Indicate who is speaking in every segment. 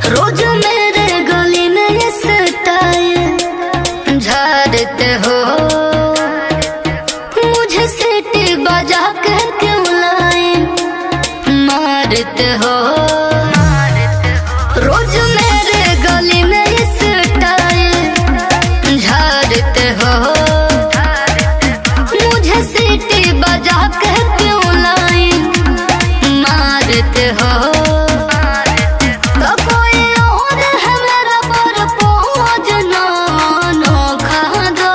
Speaker 1: रोज मेरे गली में ये स्टाइल झाड़ते हो मुझे सीटी बजा के क्यों लाए मारते हो रोज मेरे गली में ये स्टाइल झाड़ते हो मुझे सीटी बजा के क्यों लाए मारते हो तो कोई और है मेरा पर पहुँच ना नोखा दो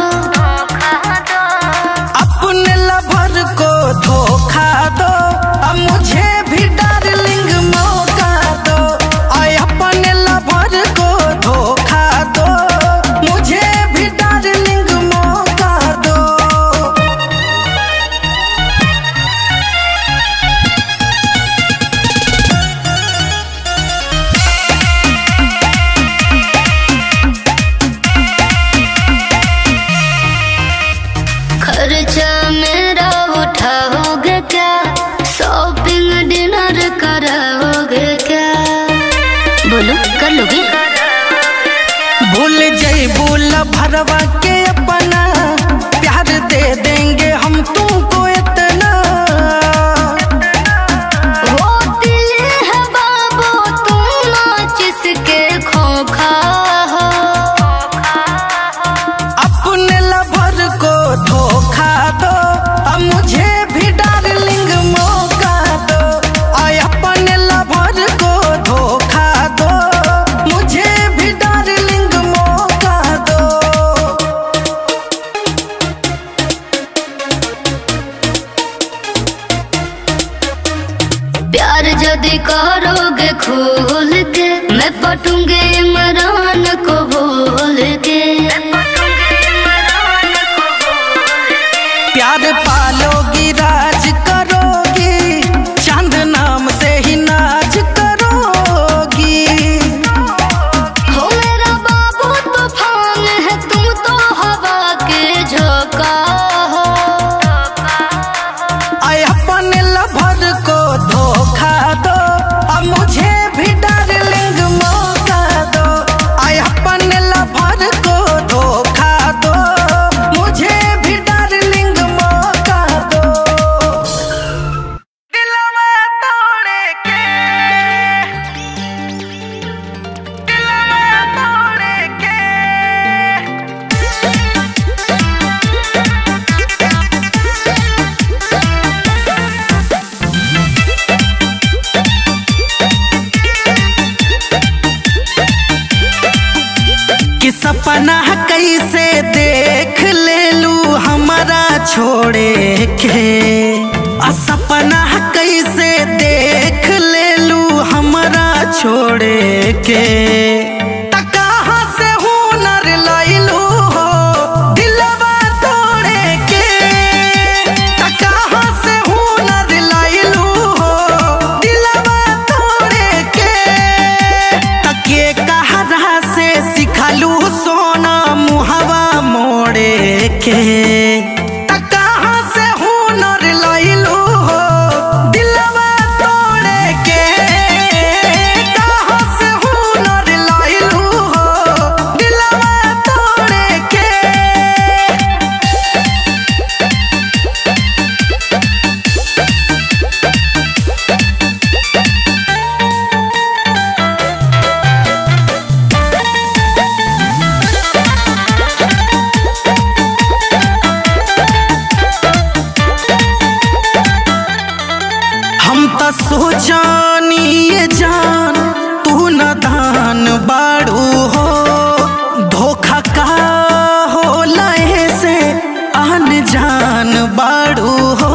Speaker 2: अपने लवर को धोखा दो अब मुझे भी डार्लिंग मौका दो आय अपने लवर को धोखा दो मुझे भी डार्लिंग मौका दो
Speaker 1: खर्चा मेरा उठाओगे क्या शॉपिंग डिनर कराओगे क्या बोलो कर लोगे
Speaker 2: भूल जैबू भरवा के अपना प्यार दे देंगे हम तुमको इतना
Speaker 1: वो दिल है बाबू तुम नाचिस के खोखा हो
Speaker 2: अपने लवर को धोखा दो अब मुझे भी डार्लिंग मौका दो आय अपने लवर को धोखा दो मुझे भी डार्लिंग मौका दो
Speaker 1: प्यार यदि करोगे खोल के मैं पटूंगे इमरान को बोल के
Speaker 2: प्यार पालोगी राज करोगी चांद नाम से ही नाच करोगी
Speaker 1: हो मेरा बाबू तूफान है तुम तो हवा के झोंका हो
Speaker 2: आय अपने लवर को धोखा दो अब मुझे भी डार्लिंग मौका दो आय अपने लवर को धोखा दो मुझे भी डार्लिंग मौका दो दिलवा तोड़े के दिलवा तोड़े के कि सपना कैसे देख ले लू हमारा छोड़े के आ सपना कैसे देख ले लू हमारा छोड़े के त कहाँ से हुनर लैलू हो दिलवा तोड़े के त कहाँ से हुनर लैलू हो दिलवा तोड़े के तके कहरा से सिखलू सोना मुहवा मोड़े के त कहाँ से हुनर लैलू हो दिलवा तोड़े के कहाँ से हुनर लैलू हो दिलवा तोड़े के हम त सोचानी ये जान तू न दान बाड़ू हो धोखा का हो लहे से आन जान बाड़ू हो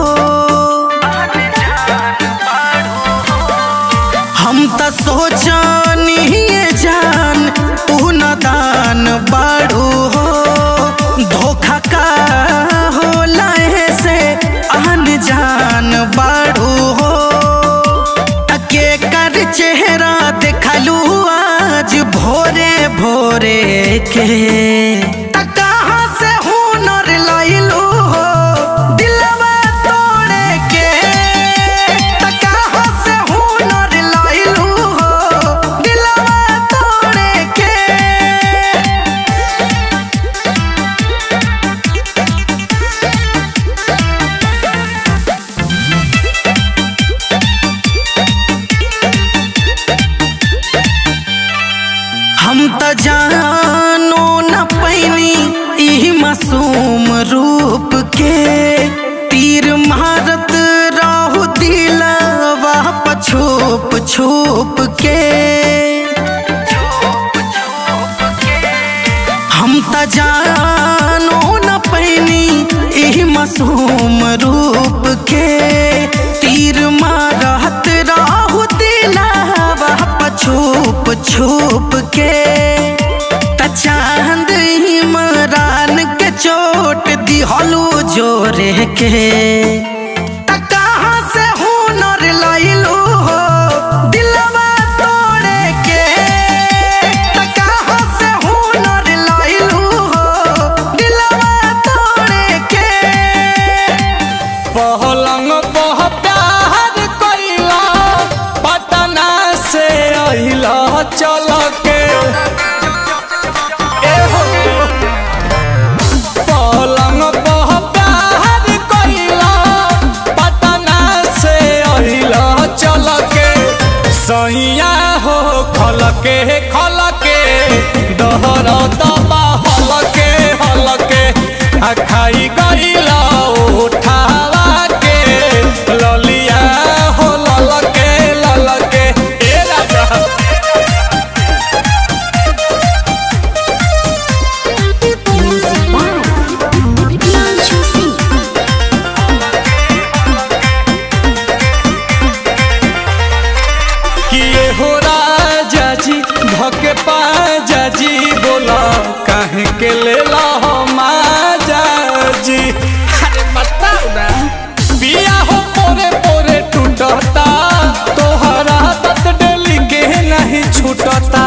Speaker 2: हम त सोचानी ये जान तू न दान बाड़ू हो धोखा का हो लहे से आन जान बाड़ू हो तके कर चेहरा देखलू आज भोरे भोरे के त कहाँ से हुनर लैलू हो दिलवा तोड़े के त कहाँ से हुनर लैलू हो दिलवा छुप के हम त जानो न पैनी एही मासूम रूप के तीर मारत राहु दिलावा छुप छुप के त चांद इमरान के चोट दिहलू जोरे के त कहाँ से हुनर लइलू हो दिलवा तोड़े के त कहाँ से हुनर लइलू हो दिलवा तोड़े के
Speaker 3: पहलंग पह प्यार कइला पटना से अहिला चल के ए हो। पलंग पह प्यार कइला पटना से अहिला चल के सैया हो खल के खल के दहर दबा हल के हल के आ खाई गइला उठावा के ललिया हो लल के लल के ए राजा
Speaker 1: Music by Himanshu Singh.
Speaker 3: किए हो राजा जी धके पाजा जी बोला काहे के लेला हो माजा जी अरे बताओ ना पिया हो पोरे पोरे टूटता तोहरा तत डेली के नहीं छूटता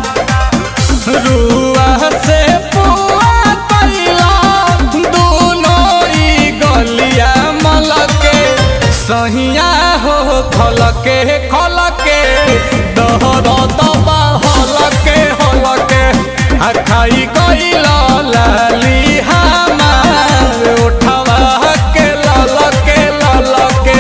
Speaker 3: रुआ से पुआ कैला दोनों ई गलिया मलके सहिया हो खलके खलके दहर दबा हलके हलके आ खाई गइला लाली हमार उठवा के ललके ललके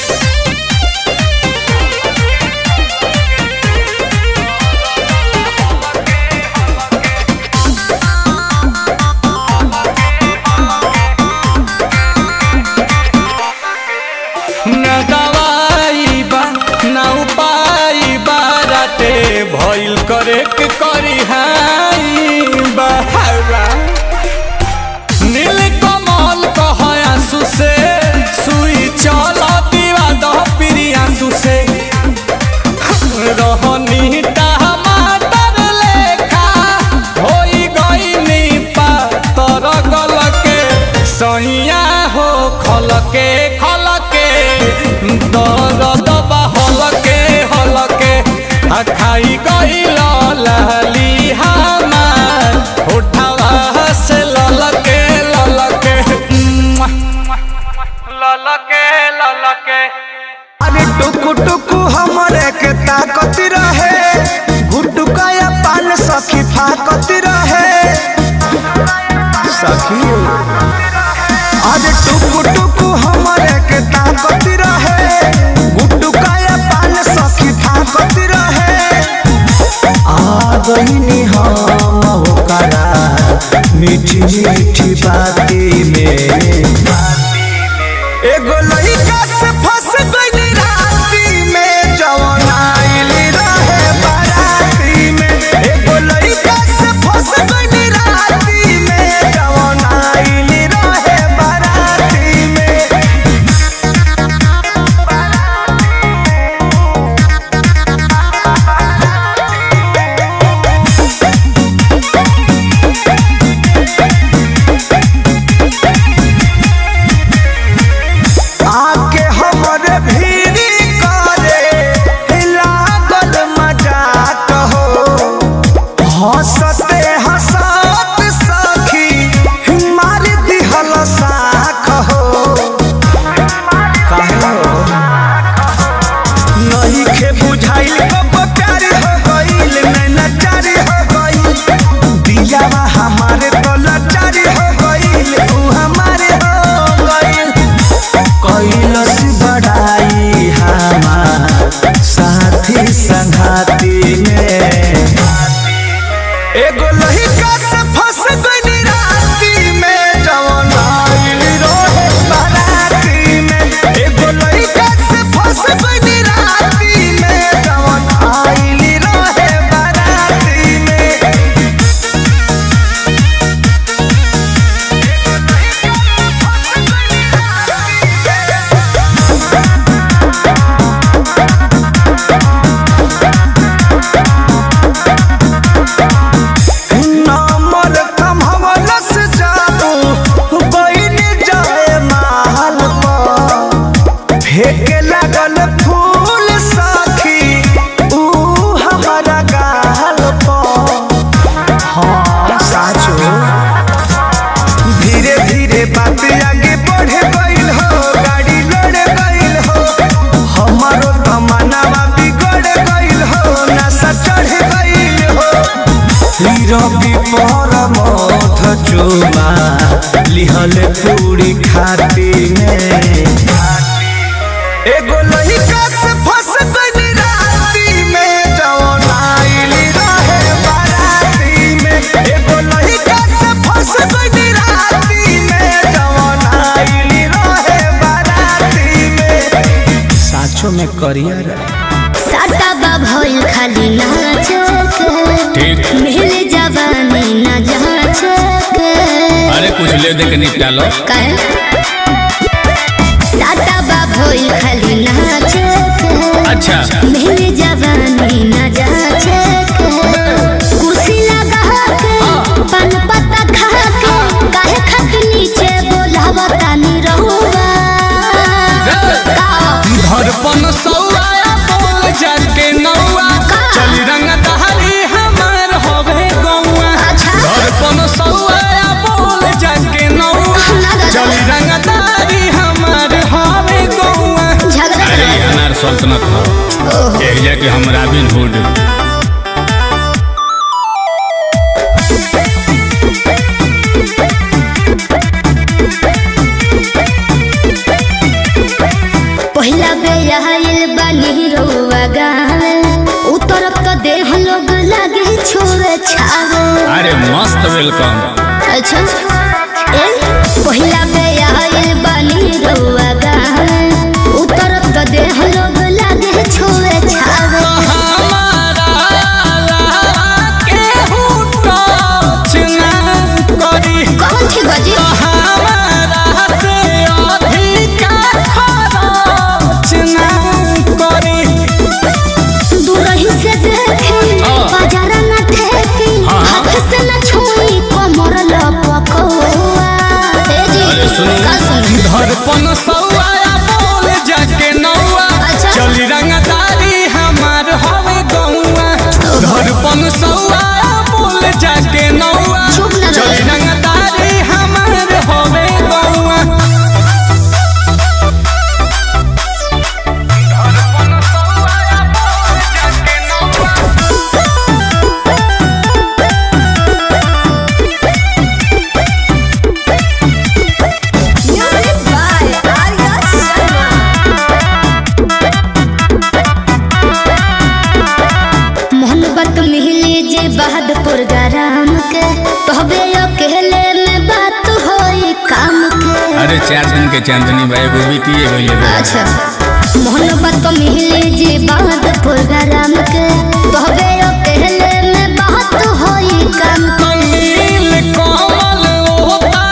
Speaker 3: न दवाई बा न उपाय बाराटे भइल करे के करी हाई बहावा नील कमल कह आंसू से सुई चल दीवा दह पिरी आंसू से रहनी टमाटर लेखा होई गईनी पातर गलके सैया हो खलके खलके दर्द बा हलके हलके आ खाई गईल लाली हमार उठावा से ललके ललके ललके ललके
Speaker 2: अरे टुकु टुकु हमरे के ताकत रहे गुटुकाया पान सखी फाकत रहे सखी अरे टुकु टुकु हमरे के ताकत रहे गुटुकाया पान सखी फाकत रहे आ गईनी हम होकरा मीठी मीठी बाती में एगो लइका से फंस गइली राती में जवन आइल रहे बाराती में एगो लइका से फंस गइली राती में जवन आइल रहे बाराती में आके
Speaker 4: पर मथ चुमा लिहल पूरी खाती में एगो लइका से फंस गइल राती में जवन आइली रहे बाराती में एगो लइका से फंस गइल राती में जवन आइली रहे बाराती में साचो में करियर
Speaker 1: साटा बा भइल खाली नाचक मिल जवानी न जाचक
Speaker 5: अरे कुछ ले दे के निपटा लो
Speaker 1: काहे साटा बा भइल खाली नाचक
Speaker 5: अच्छा
Speaker 1: मिल जवानी न जाचक कुर्सी लगा के पान पत्ता खा के काहे खक नीचे बोलावता नी रहुआ का
Speaker 3: धड़पन सौआ बोल जाके नौआ चल रंग दहली हमार होवे गौआ
Speaker 1: अच्छा
Speaker 3: धड़पन सौआ बोल जाके नौआ
Speaker 1: ना दादा।
Speaker 3: चल रंग दहली हमार होवे गौआ
Speaker 1: झगड़ा
Speaker 5: अरे ये अनार सल्तनत हो एक जाके हम रॉबिन हुड
Speaker 1: पहिला बे आइल बानी रउआ गावे उतरब तो देह लोग लागे छोरे छावे
Speaker 5: अरे मस्त वेलकम
Speaker 1: अच्छा ए पहिला बे आइल बानी रउआ गावे उतरब तो देह लोग लागे छोरे छावे
Speaker 3: हमारा केहू टच ना करी
Speaker 1: कौन थी बजी
Speaker 3: हमारा से अधिका खरच ना करी
Speaker 1: दूरही से देखी बाजार न ठेकी हाथ से न छुई कमर लपकौआ ए जी
Speaker 5: अरे सुनू।
Speaker 1: का सुनू
Speaker 3: धड़पन सौआ बोल जाके नौआ
Speaker 1: अच्छा।
Speaker 3: चली रंगदारी हमार हवे गौआ धड़पन सौआ बोल जाके नौआ
Speaker 1: चुप ना रहो।
Speaker 3: चली रंगदारी हमार हवे गौआ धड़पन सौआ बोल जाके नौआ
Speaker 1: मोहब्बत मिली जे बहादुर गरम के तोहबे अकेले में बात होई काम के
Speaker 5: अरे चार दिन के चांदनी भाई वो बीती गई
Speaker 1: अच्छा मोहब्बत मिली जे बहादुर गरम के तोहबे अकेले में बात होई काम के
Speaker 3: नील कमल ओता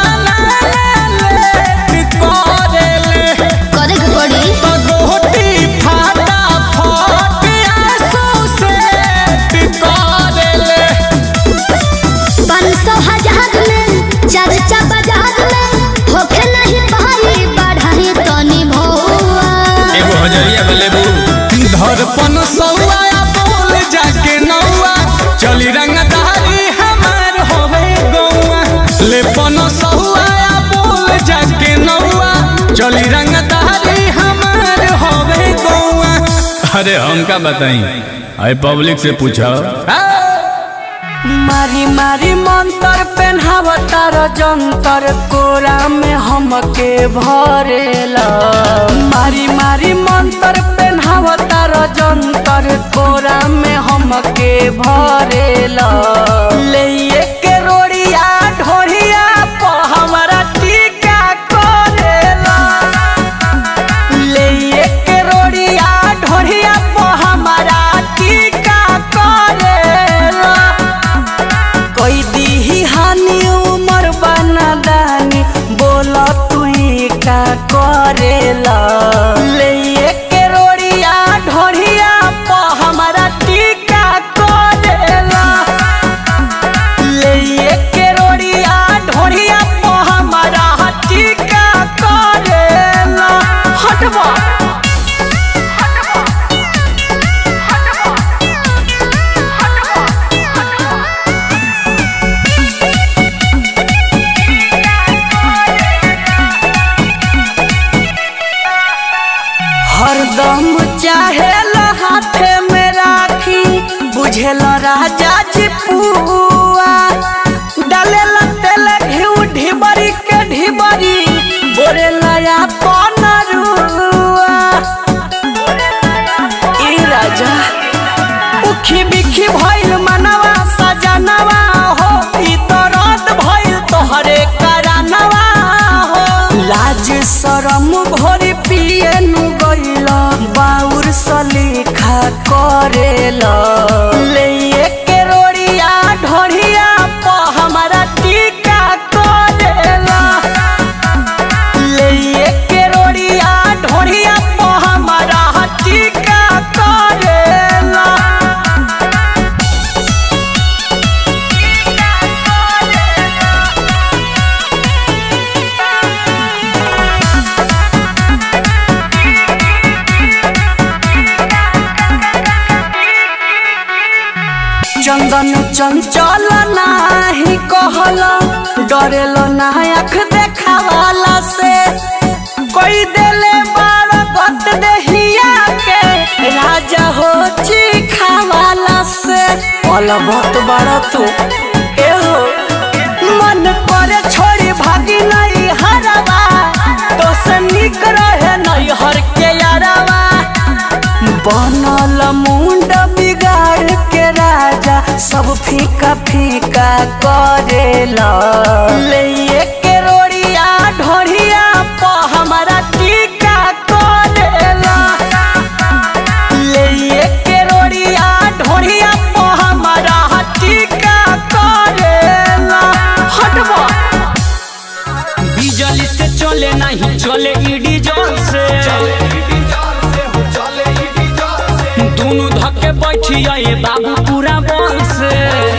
Speaker 3: ले करेले
Speaker 1: करे के पड़ी
Speaker 3: गोटी फाटा फट आंसू से करेले
Speaker 1: पाँच सौ हजार में चर्चा बाजार में होखे नहीं पाई बढ़ाई तनी भौआ
Speaker 5: एगो हजरिया बलेबू
Speaker 3: धड़पन सौआ बोल जाके नौआ चली रंगदारी हमार होवे गौआ लेपन सौआ बोल जाके नौआ चली रंगदारी हमार होवे गौआ
Speaker 5: अरे हमका बताई अरे पब्लिक से पूछो
Speaker 2: मारी मारी मंतर पेन्हावतार जंतर कोरा में हमके भरेला मारी मारी मंतर पेन्हावतार जंतर कोरा में हमके भरेला ले के रोड़िया ढोरिया प हमरा टीका करेला ले के रोड़िया ढोरिया प हमरा टीका करेला कोई दीही हानि उमर बना दानी बोला तू का करेला ले के रोड़िया ढोरिया प हमारा टीका करेला ले के रोड़िया ढोरिया प हमारा टीका करेला हटवा हरदम चाहे हाथे में राखी बुझेल राजा जी पुआ घोरी पिए नु गइला बाउर सलीखा करेला ले के रोड़िया ढोरिया प हमारा टीका करेला ले के रोड़िया ढोरिया प हमारा टीका करेला चंदन चंचल नाही कहल डरेल ना आँख देखावाला से कोई देले बार गत देहिया के राजा हो चिखावाला से पल बहुत बड़ा तू ए हो मन करे छोड़ी भागी नहीं हरवा तो से निक रहे नहीं हर के यारवा बनल मुंड बिगाड़ के राजा सब फीका फीका करेला ले के रोड़िया ढोरिया प हमारा टीका करेला ले के रोड़िया ढोरिया प हमारा टीका करेला हटबा बिजली से चले नहीं चले ईडी जोर से दोनों धक्के बैठी आए बाबू पूरा बल से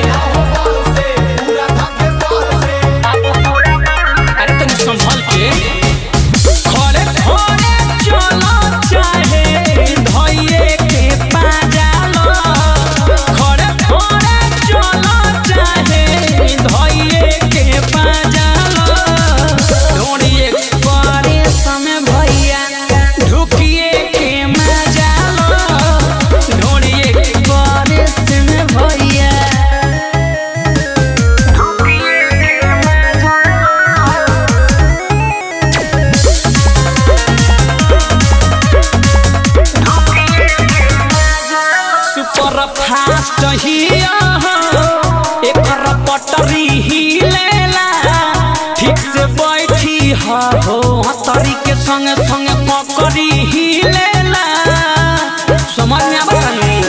Speaker 2: अरे तनी संभल के खड़े खड़े चलो चाहे धइये के पाजालो खड़े खड़े चलो चाहे धइये के पाजालो ढोड़ी एक्सप्रेस में भैया ढुकिए के मजालो ढोड़ी एक्सप्रेस में भैया सुपर फास्ट हिया एकर पटरी हिलेला ठीक से बैठी हा हो हतरी के संगे संगे पकड़ी हिलेला समझ में आवा तनी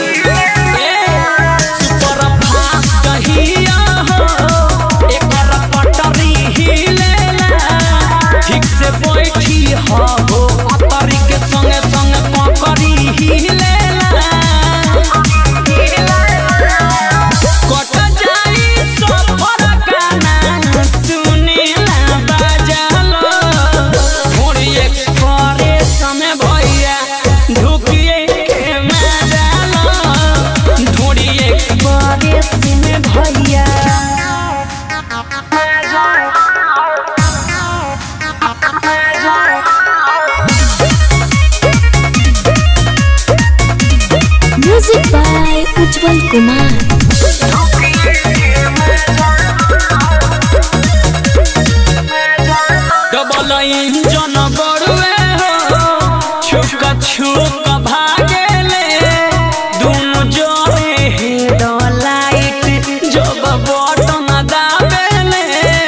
Speaker 2: सुपर फास्ट हिया एकर पटरी हिलेला ठीक से बैठी हा हो हतरी के संगे संगे पकड़ी हिलेला कट जाई सफर गाना सुनेला बाजालो थोड़ी एक्सप्रेस में भैया ढुकिए के मजालो थोड़ी एक्सप्रेस में भैया
Speaker 1: music by Ujjwal Kumar
Speaker 2: double engine बड़ुए हो छुक छुक भागेले दुनु जोड़े हेड लाइट जब बटन दाबेले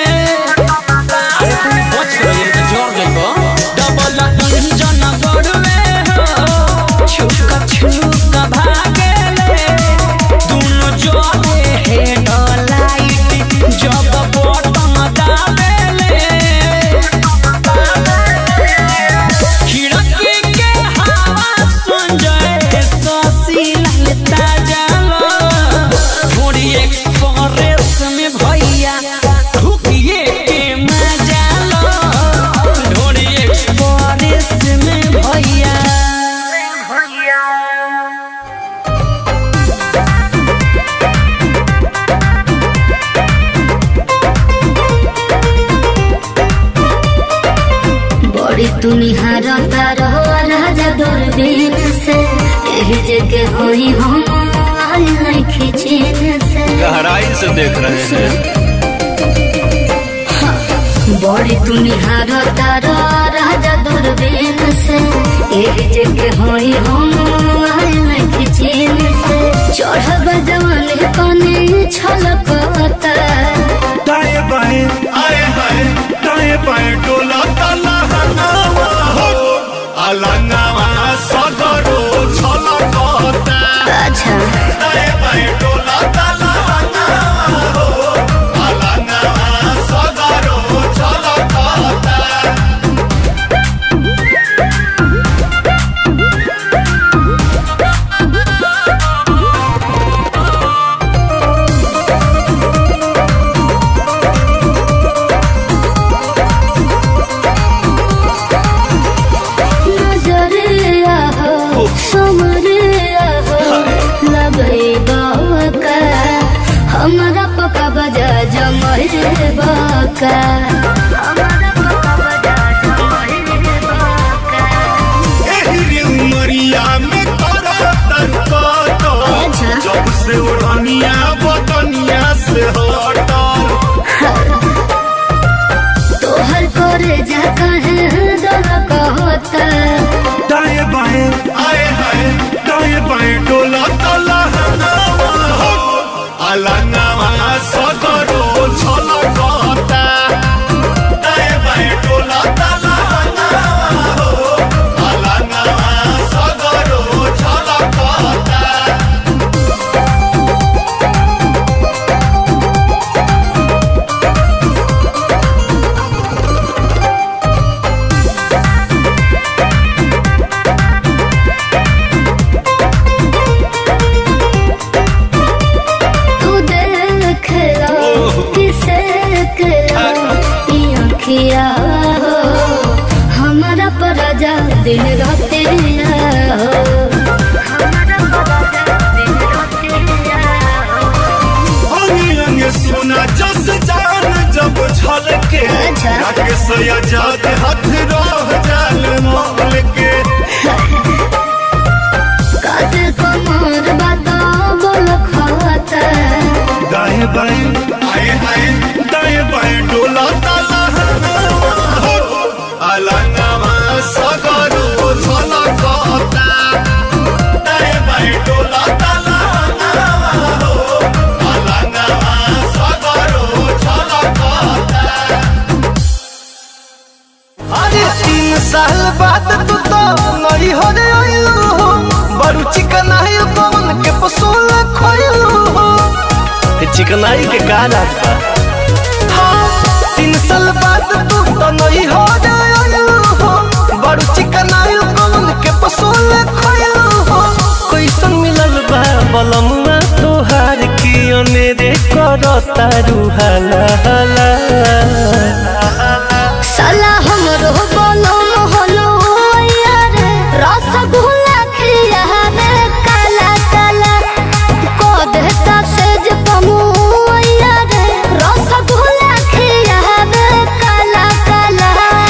Speaker 2: डबल इंजन बड़ुए हो छुक छुक भागेले दुनु जोड़े हेड लाइट जब बटन दाबेले खिड़की के हवा सुन जाए ससी ललता जालो थोड़ी एक्सप्रेस में भैया ढुकिए के मजा लो थोड़ी एक्सप्रेस में भैया
Speaker 1: बड़ी तुनिहार तारो राजा दूरबीन से यही जगह होई हम आल नहीं खिचीन से
Speaker 5: गहराई से देख रहे हैं
Speaker 1: बड़ी तुनिहार तारो राजा दूरबीन से यही जगह होई हम आल नहीं खिचीन से चढ़ब जवान कने छलकता
Speaker 6: दाएं बाएं आए हाय दाएं बाएं डोला ताला हनावा हो अलंगवा सदरो छलकता
Speaker 1: अच्छा
Speaker 6: दाए बाए डोलता लहंगवा हो अलंगवा सदरो छलकता
Speaker 1: नजरिया हो समरिया हो लगे बाका हमारा पका बजा जमरे बाका हमारा पका बजा जमरे बाका
Speaker 6: एहरी उमरिया में तोरा तनकत
Speaker 1: अच्छा।
Speaker 6: जब से उड़निया बतनिया से हटल
Speaker 1: तोहर करे जा कहे दल कहता
Speaker 6: दाएं बाएं आए हाय दाएं बाएं डोला तला अलंगवा सदरो छलकता दाएं बाएं डोला तला अलंगवा सदरो छलकता
Speaker 1: तू देख लो किसे करो ये अखिया हो हमारा पराजा दिन रात हो हमारा पराजा दिन रात हो
Speaker 6: अंगे अंगे सोना जस जान जब छलके
Speaker 1: अच्छा।
Speaker 6: राकेश आजाद हाथ रह जाल मोल के
Speaker 1: काते कमर बता बोल खाता
Speaker 6: दाएं बाएं आए आए दाएं बाएं डोला ताला अलंगवा सगरो छलकता दाएं बाएं डोला ताला अलंगवा सगरो छलकता
Speaker 2: अरे तीन साल बाद तू तो नई हो रे आइलू हो बड़ू चिकनाई पवन के पसोल खोइलू हो चिकनाई के गाना हाँ तीन साल बाद तू तो नई हो रे आइलू हो बड़ू चिकनाई पवन के पसोल खोइलू हो कैसन मिलल बा बलमुआ तोहार की अनेरे करता रुहाला हाला
Speaker 1: साला हमरो बोलो मोहलो यार रसगुल्ला खिया में काला काला को देता सेज पमु यार रसगुल्ला खिया में काला काला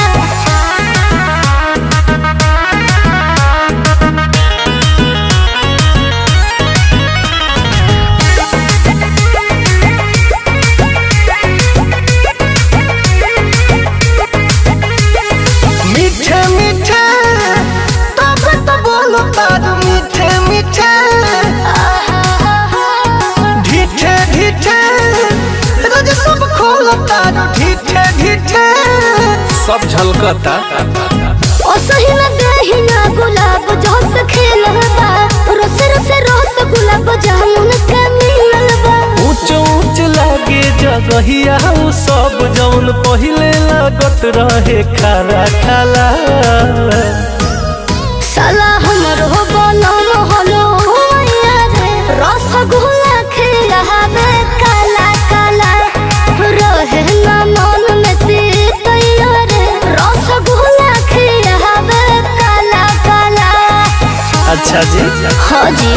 Speaker 2: मीठे मीठे तब तो बोलो तार मीठे मीठे ढीठे ढीठे रोज सब खोलो तार ढीठे ढीठे सब झलकता
Speaker 1: ओ सही न देही ना गुलाब जोस खेलबा रोस रोस रोस गुलाब जामुन के मिललबा
Speaker 2: ऊंच ऊंच लागे जगहिया उ सब जौन पहिले लागत रहे खारा खाला
Speaker 1: साला हमरो बोलो मोहलो यार रसगुल्ला खिलावे काला काला रहे ना मन में तीत यार रसगुल्ला खिलावे काला काला
Speaker 2: अच्छा जी
Speaker 1: हाँ जी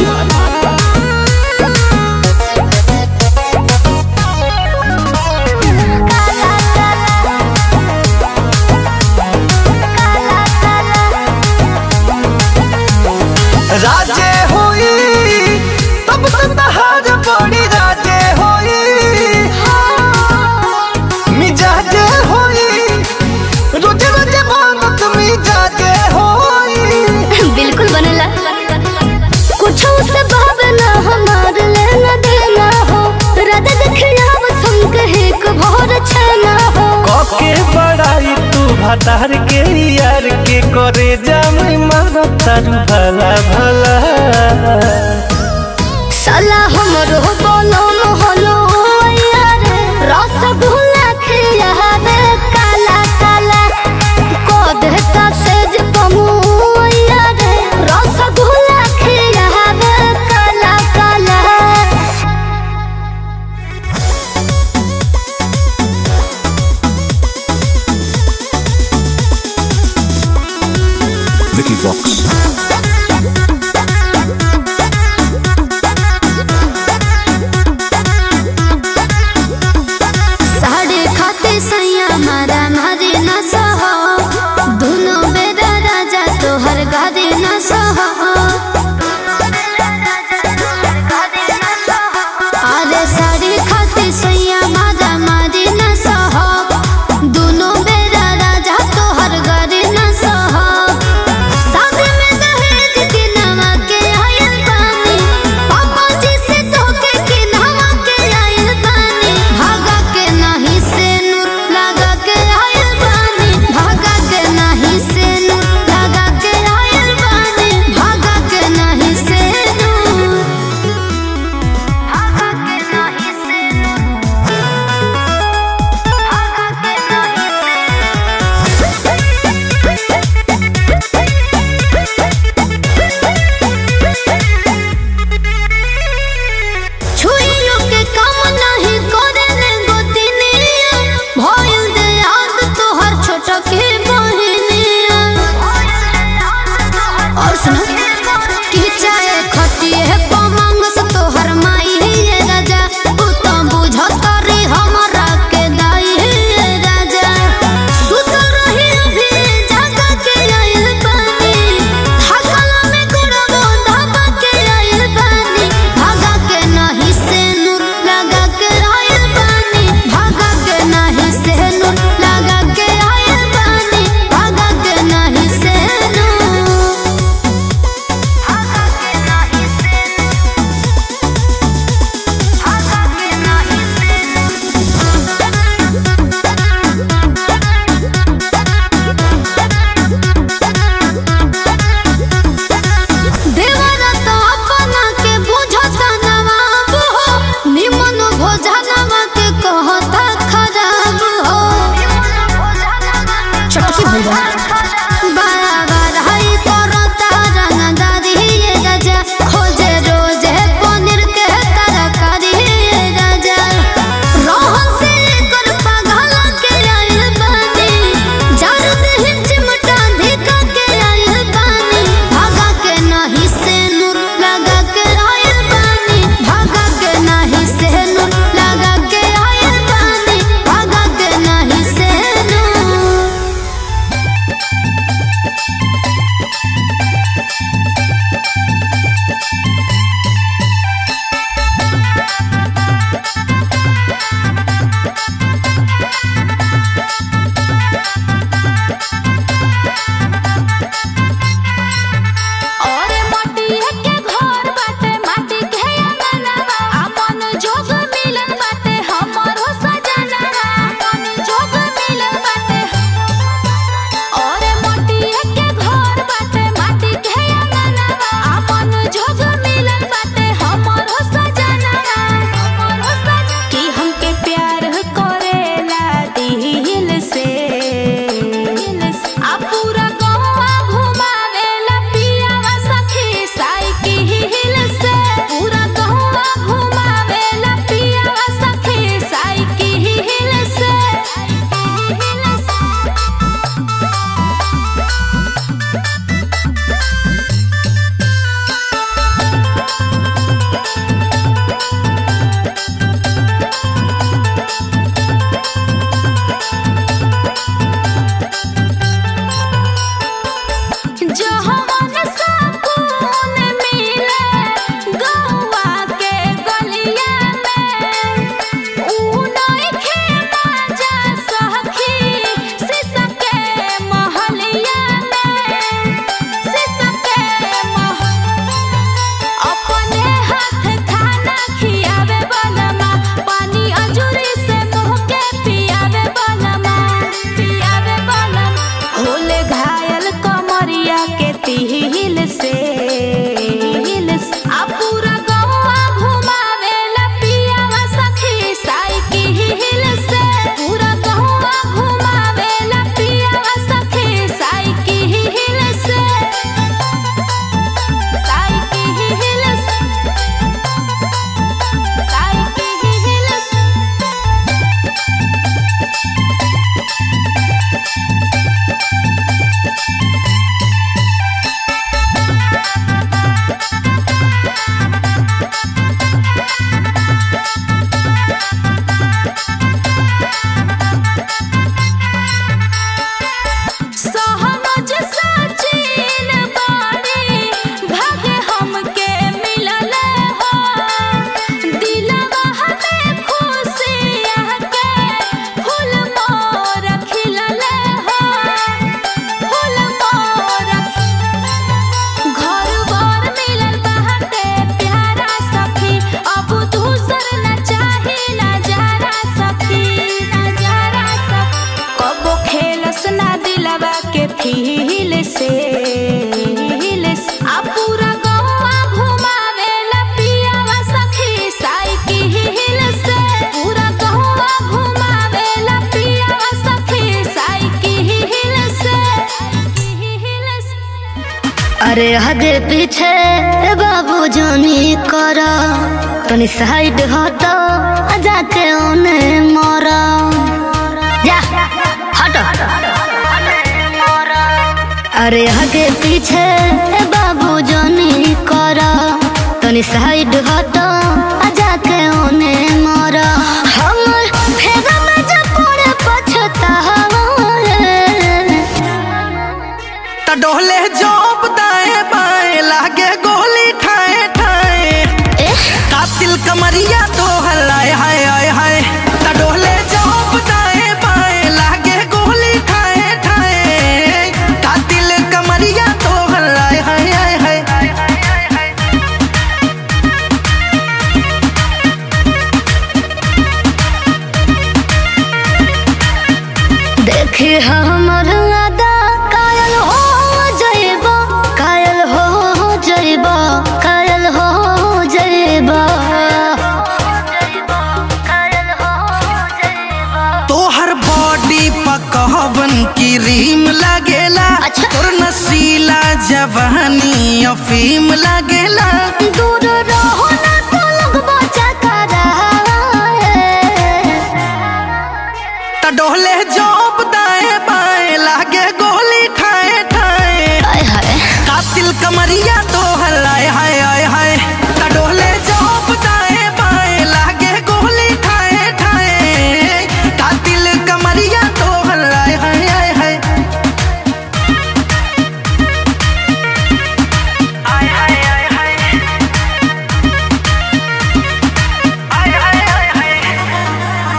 Speaker 2: राजे होई तब तो तहार बड़ी राजे होई मिजाजे होई रोजे रोजे मांगत मिजाजे होई
Speaker 1: बिल्कुल बनेला कुछ से
Speaker 7: भातार के यार के करे जाम मारो तारू भला भला
Speaker 1: साला हमरो बोलो मोहलो यार रसगुल्ला खिया रे काला काला को देता सेज कमु यार रसगुल्ला खिया रे काला काला
Speaker 8: Vicky Vox.
Speaker 1: साढ़े खाते सैया मारा मारे न सहो दोनों बेरा राजा तोहर गारे न सहो अरे साढ़े खाते सैया मारा मारे न सहो दोनों बेरा राजा तोहर गारे न सहो शादी में दहेज के नवा के आयल बानी पापा जी से धोखे के नवा के आयल बानी भागा के नहीं से नूर लगा के आयल बानी भागा के नहीं से नूर लगा के आयल बानी भागा के नहीं से नूर भागा के नहीं से नूर भागा के नहीं से छुइयो के काम नहीं करे ने गोतिनिया भइल दे याद तोहर छोट के बहिनिया और सुन कि चाहे खटिए पमंग से तोहर माई ये राजा तू तो बुझत रे हमरा के दाई ये राजा सुत रही अभी जागा के आइल पानी थकला में गुड़बो धाबा के आइल पानी भागा के नहीं से नूर लगा के आइल पानी भागा के नहीं से नूर लगा के आइल पानी भागा के नहीं से नूर अरे हगे पीछे बाबू जानी कर तनी साइड हट जाके ओने मर जा हट अरे हगे पीछे बाबू जानी कर तनी साइड हट जाके ओने मर हमर फेगा में जब पड़े पछतावा
Speaker 2: त डोले जोप दाएं बाएं लागे गोली ठाए ठाए कातिल कमरिया तो हलाए हाय हाय हाय त डोले जोप दाएं बाएं लागे गोली ठाए ठाए कातिल कमरिया तो हलाए हाय हाय हाय
Speaker 1: देखी हमर अदा कायल हो जइबा कायल हो जइबा कायल हो जइबा
Speaker 2: तोहर बॉडी पकवन की रीम लागेला
Speaker 1: अच्छा।
Speaker 2: तोर नसीला जवानी अफीम लागेला
Speaker 1: दूर रहो ना तो लगबा चकरा
Speaker 2: त डोले जोप दाएं बाएं लागे गोली ठाए ठाए
Speaker 1: हाय हाय
Speaker 2: कातिल कमरिया तो हलाए हाय हाय हाय त डोले जोप दाएं बाएं लागे गोली ठाए ठाए कातिल कमरिया तो हलाए हाय हाय हाय आय हाय हाय हाय आय हाय हाय हाय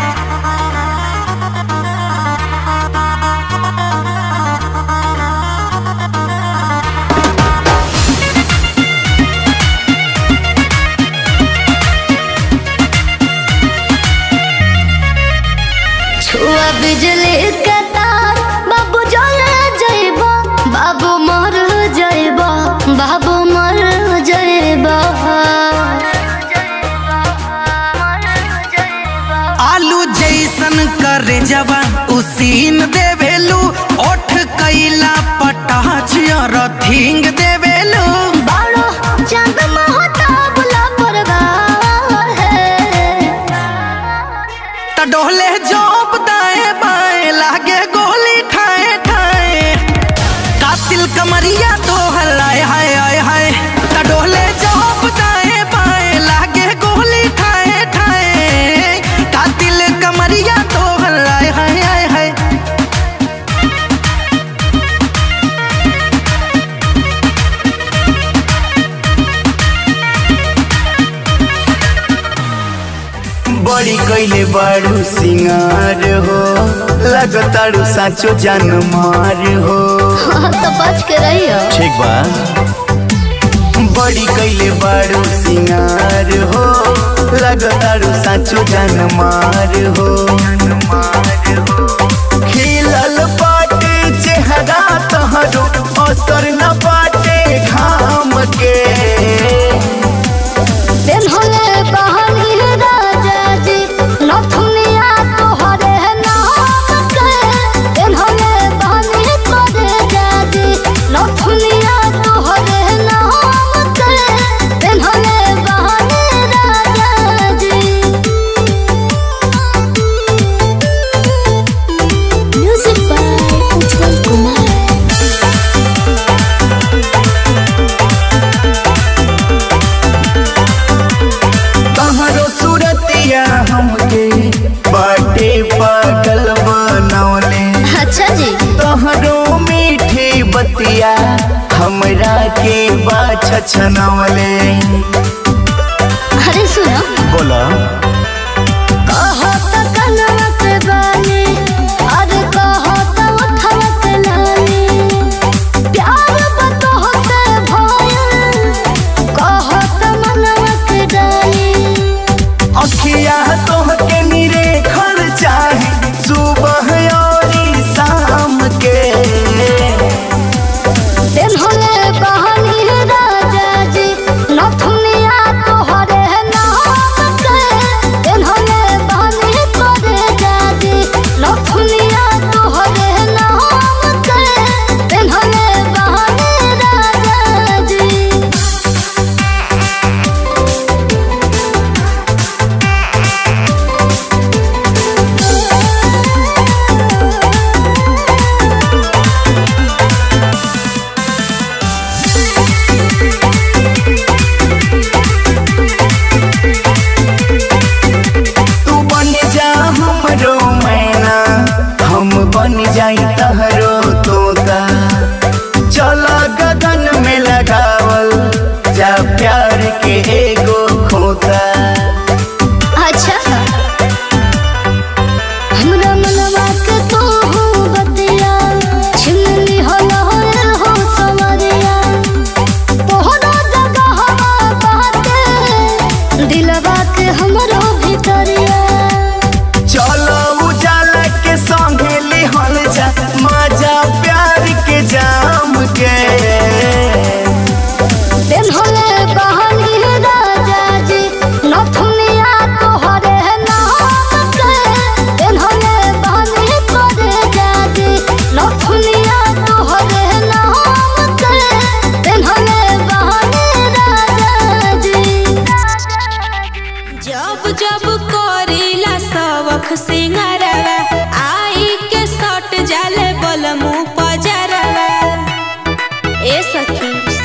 Speaker 1: छुआ बिजली के तार बाबू जले जइबा बाबू मर जइबा बाबू मर जइबा
Speaker 2: आलू जैसन करे जवा उसीन देवेलू ओठ कैला पटाच रथिंग देवेलू
Speaker 1: बाड़ो चांद महता बुला परवार है
Speaker 2: त डोले जोप दाएं बाएं लागे गोली ठाए ठाए कातिल कमरिया तो हलाए हाय हाय हाय त डोले जोप दाएं बाएं लागे गोली ठाए ठाए कातिल कमरिया तो हलाए हाय हाय हाय
Speaker 9: बड़ी कैले बारू सिंगार हो लगतारू साचो जान मार हो
Speaker 1: तो बच के रहियो
Speaker 9: ठीक बा बड़ी कैले बारू सिंगार हो लगतारू साचो जान मार हो खिलल पाटे चेहरा तहरो असर न पाटे घाम के
Speaker 1: दिन होले बहनी राजा जी नथुनिया तोहरे नाम के दिन होले बहनी करे जाजी नथुनिया तोहरे नाम के दिन होले बहनी राजा जी म्यूजिक बाय उज्जवल कुमार
Speaker 9: तहरो सूरतिया हमके बाटे पागल बनौले
Speaker 1: अच्छा जी
Speaker 9: तहरो मीठी बतिया हमरा के बाछ छनौले
Speaker 1: अरे सुनो
Speaker 9: बोला
Speaker 1: कहो तो कनवा के बानी अरे कहो तो उठवा के लानी प्यार बतहो से भयल कहो तो मनवा के डाली
Speaker 9: अखिया तोहके निरे खर चाहे सुबह और शाम के
Speaker 1: दिन होले बहनी राजा जी नथुनिया तोहरे नाम के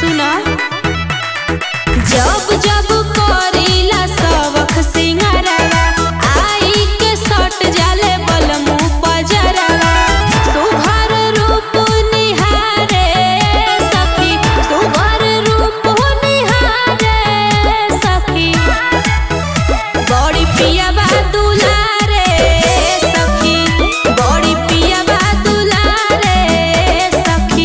Speaker 10: सुना जब जब करीला सबक सिंगारवा आई के सट जाले बलमु पजरवा सुघर रूप निहारे सखी सुघर रूप निहारे सखी बड़ी पिया बा दुलारे सखी बड़ी पिया बा दुलारे सखी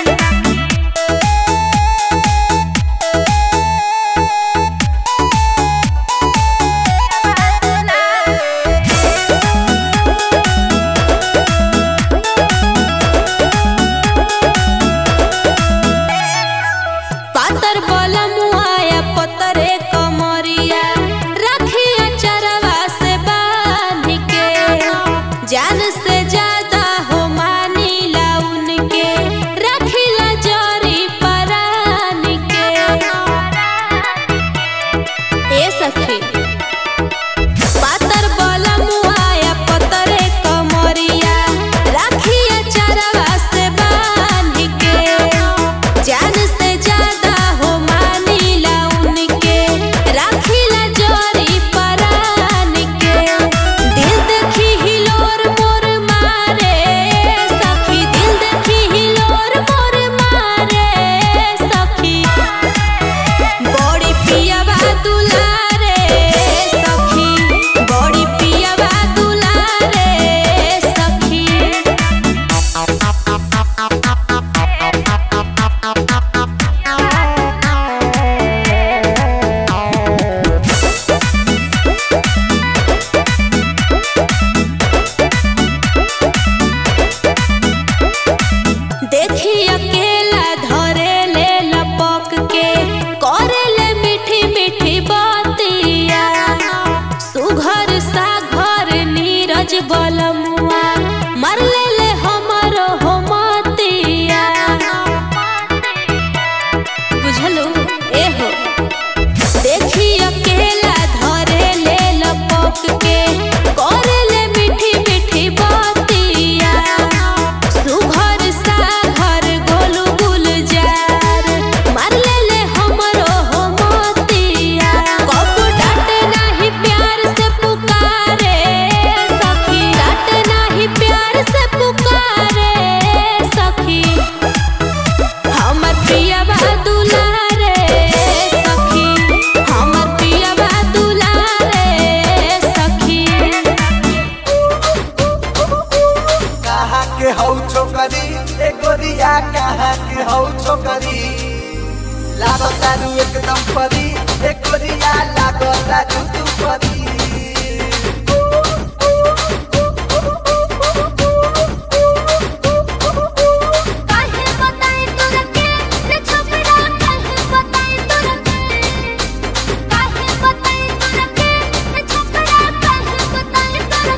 Speaker 10: पातर बलमुआया पतरे कमरिया रखिया चरवा से बांध के जान से ज्यादा हो मानीला उनके रखिला जरी परान के ए सखी पातर बलमुआया पतरे कमरिया रखिया चरवा से बांध के जान से ज्यादा हो मानीला उनके राखिला जोरी परान के दिल देखी हिलोर मोर मारे सखी दिल देखी हिलोर मोर मारे सखी बड़ी पिया बा दुलारे सखी बड़ी पिया बा दुलारे सखी देखी अकेला धरे ले लपक के करे ले मीठी मीठी बातिया सुघर सा घर नीरज बलमुआ मर ले ले हमरो हो मतिया बुझलू ए हो देखी अकेला धरे ले लपक के करे ले मीठी मीठी बातिया सुघर सा घर गोलू गुलजार मार ले ले हमरो हो मोतिया कब डांट नाही प्यार से पुकारे सखी डांट नाही प्यार से पुकारे सखी हमर पिया बा दुलारे सखी हमर पिया बा दुलारे सखी
Speaker 9: कहाँ के हौ छोकरी ए गोरिया कहाँ के हौ छोकरी लागो तारू एकदम परी ए गोरिया लागो तारू तू परी
Speaker 1: काहे बताई तोरा के रे छपरा काहे बताई तोरा के काहे बताई तोरा के रे छपरा काहे बताई तोरा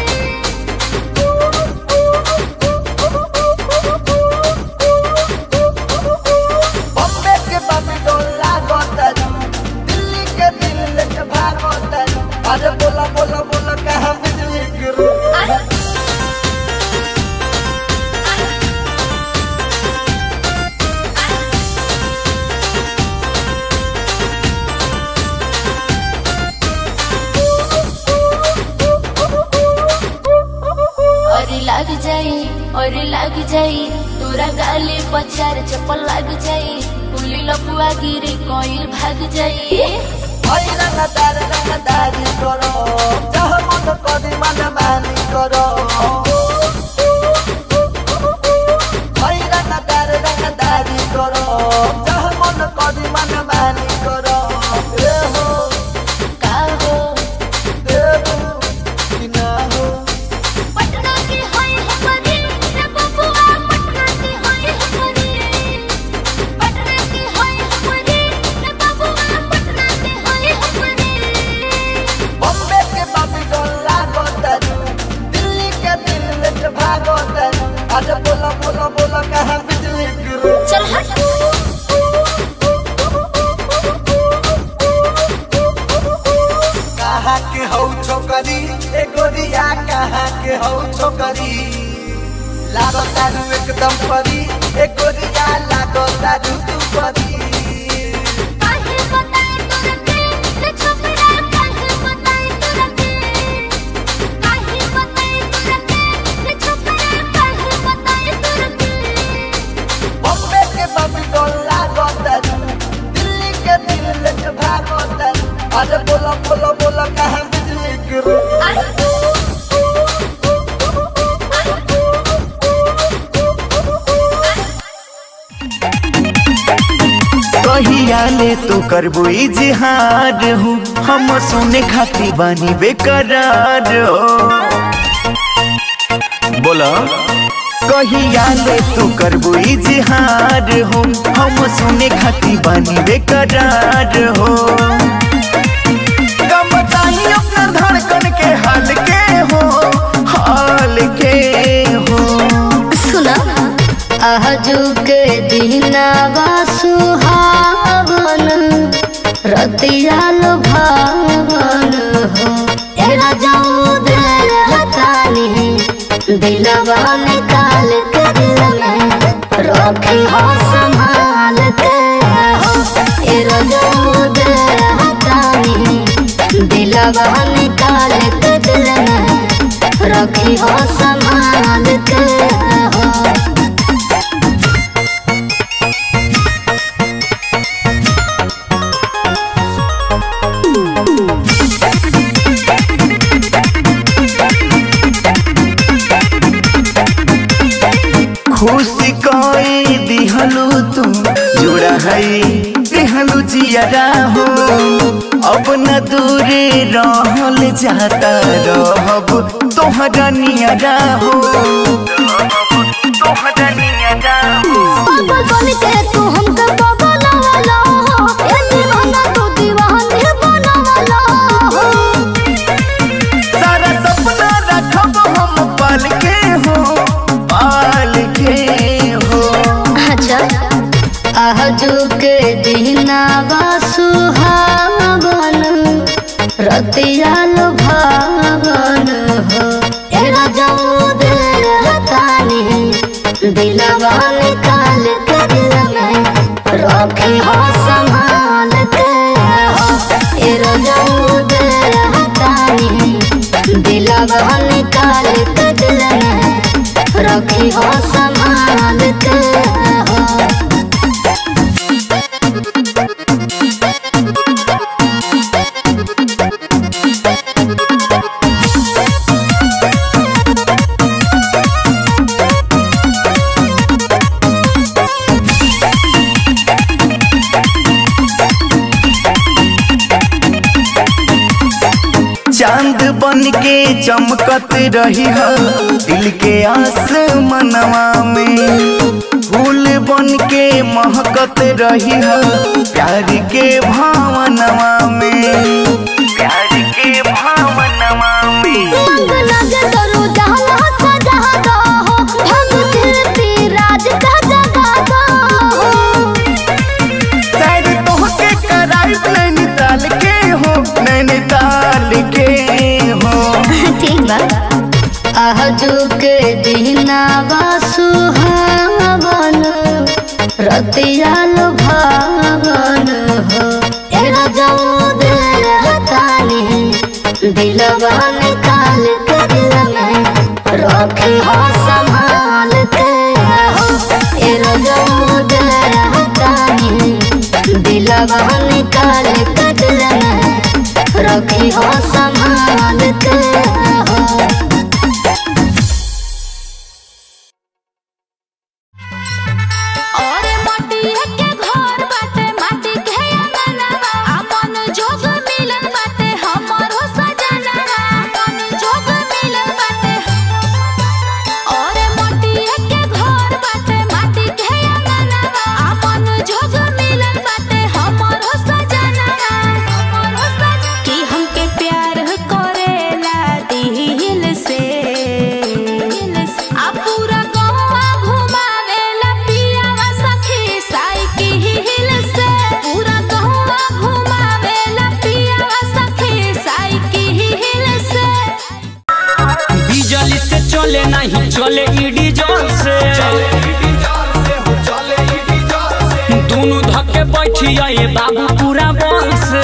Speaker 9: बॉम्बे के बम्बे डोला गोतरू दिल्ली के दिल लेके भागो तरू अरे बोला बोला बोला कहाँ बिजली गिरू
Speaker 11: और लग जाई और लग जाई तोरा गाले पचार चप्पल लग जाई पुली लपुआ गिरी कोइल भाग जाई
Speaker 9: ओइ रंगदार रंगदारी करो जह मन करी मन मानी करो ओइ रंगदार रंगदारी करो जह मन करी मन मानी करो ए हो
Speaker 11: का हो
Speaker 9: देबू कि ना हो
Speaker 1: पटना की होई हमरी रे बबुआ पटना की होई हमरी पटना की होई हमरी रे बबुआ पटना की होई हमरी
Speaker 9: बॉम्बे के बाबी डोला गोतरू दिल्ली के दिल लेके भागो तरू अरे बोला बोला बोला कहाँ बिजली गिरू
Speaker 1: चल हट
Speaker 9: कहाँ के हौ छोकरी ए गोरिया कहाँ के हौ छोकरी लागो तारू एकदम परी ए गोरिया लागो तारू तू परी अरे बोला बोला बोला कहाँ बिजली गिरी
Speaker 12: कहिया ले तू करबो इजहार हो हम सुने खाती बानी बेकरार हो बोला कहिया ले तू करबो इजहार हो हम सुने खाती बानी बेकरार हो कम बताई अपना धड़कन के हाल के हो हाल के हो
Speaker 1: सुना आजू के दिनावा सुहावन रतिया भावन हो एरा जाऊ दे हतानी दिलवा निकाल के दिल में रखी हो संभाल के हो एरा जाऊ दे हतानी दिलवा निकाल के दिल में रखी हो संभाल के हो
Speaker 12: खुशी कोई दिहलू तू जुड़ा है दिहलू जियरा हो अब न दूरे रहल जाता रहब तोहरा नियरा हो तोहरा नियरा हो
Speaker 1: पागल बन के तू हमके बगलवाला हो ए दीवाना तू दीवाने बनवाला हो
Speaker 12: सारा सपना रखब हम पाल के हो पाल के हो
Speaker 1: अच्छा आजू के दिनावा सुहावन रतिया भावन हो ए राजाऊ दे हतानी दिलवा निकाल के दिल में रखी हो संभाल के हो ए राजाऊ दे हतानी दिलवा निकाल के दिल में रखी हो संभाल के हो
Speaker 12: चांद बन के चमकत रही है दिल के आसमनवा में फूल बन के महकत रही है प्यार के भावनवा में प्यार के भावनवा में
Speaker 1: मंग लगे करो जहाँ सजा दो हो भंग फिरती राज का जगा दो हो
Speaker 12: शायद तोहके कराई नैनीताल के हो नैनीताल के हो
Speaker 1: ठीक बा आजू के दिनावा सुहावन रतिया भावन हो ए राजाऊ दे हतानी दिलवा निकाल के दिल में रखी हो संभाल के हो ए राजाऊ दे हतानी दिलवा निकाल के दिल में रखी हो संभाल के हो
Speaker 10: और मटिया के घर बाटे माटी के अंगनवा अपन जोग मिलन बाटे हमरो सजनवा अपन जोग मिलन बाटे और मटिया के घर बाटे माटी के अंगनवा अपन जोग मिलन बाटे हमरो सजनवा हमरो सजनवा कि हमके प्यार करेला दिल से आ पूरा गौवा घुमावेला पियावा सखी साइकिल से पूरा गौवा घुमावेला पियावा सखी साइकिल से
Speaker 3: बिजली से चले नहीं चले ईडी जोर से दोनों धक्के बैठी आए बाबू पूरा बल से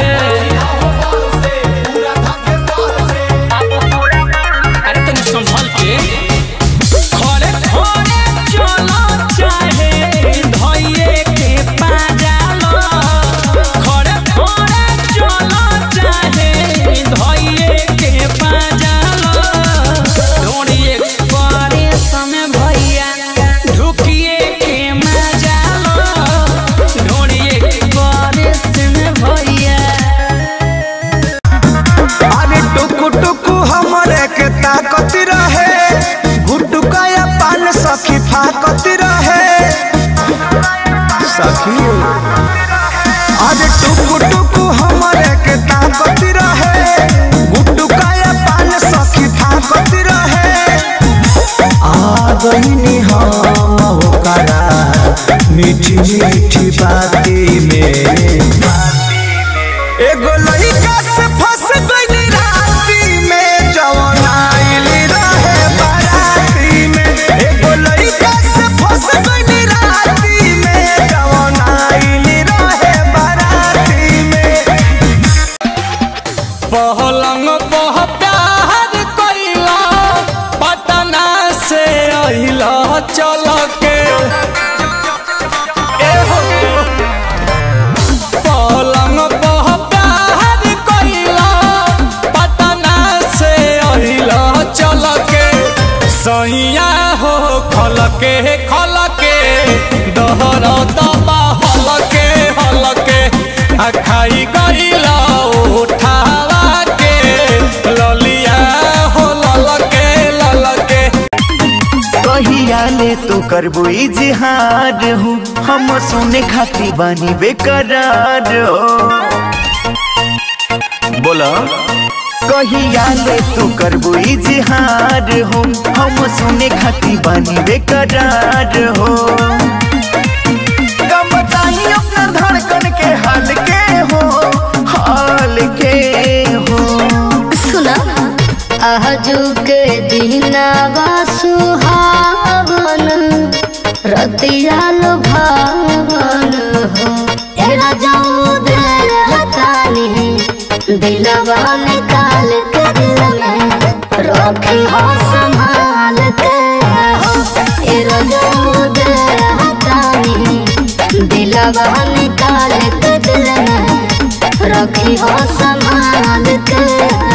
Speaker 3: अरे तनी संभल के खड़े खड़े चलो चाहे धइये के पाजालो खड़े खड़े चलो चाहे
Speaker 4: टुकु टुकु हमरे के ताकत रहे गुड्डू काया पान सखी ताकत रहे आ गईनी हम ओकरा मीठी मीठी बाती में एगो लइका से फंस गईली राती में जवन आइल रहे बाराती में एगो लइका से फंस गईली राती में जवन आइल रहे बाराती में
Speaker 3: पहलंग पह प्यार कइला पटना से अहिला चल के ए हो। पलंग पह प्यार कइला पटना से अहिला चल के सैया हो खल के खल के दहर दबा हल के हल के आ खाई गइला उठावा के ललिया हो लल के लल के
Speaker 12: कहिया ले तू करबो इजहार हूँ हम सुने खाती बानी बेकरार हो बोला कहिया ले तू करबो इजहार हूँ हम सुने खाती बानी बेकरार हो कम बताई अपना धड़कन के हाल के हो हाल के हो
Speaker 1: सुना आजू के दिनावा सुहावन रतिया लुभावन हो तेरा जाऊ दिल हतानी दिलवा निकाल के दिल में रखी हो संभाल के हो तेरा जाऊ दिल हतानी दिलवा निकाल के दिल में रखी हो संभाल के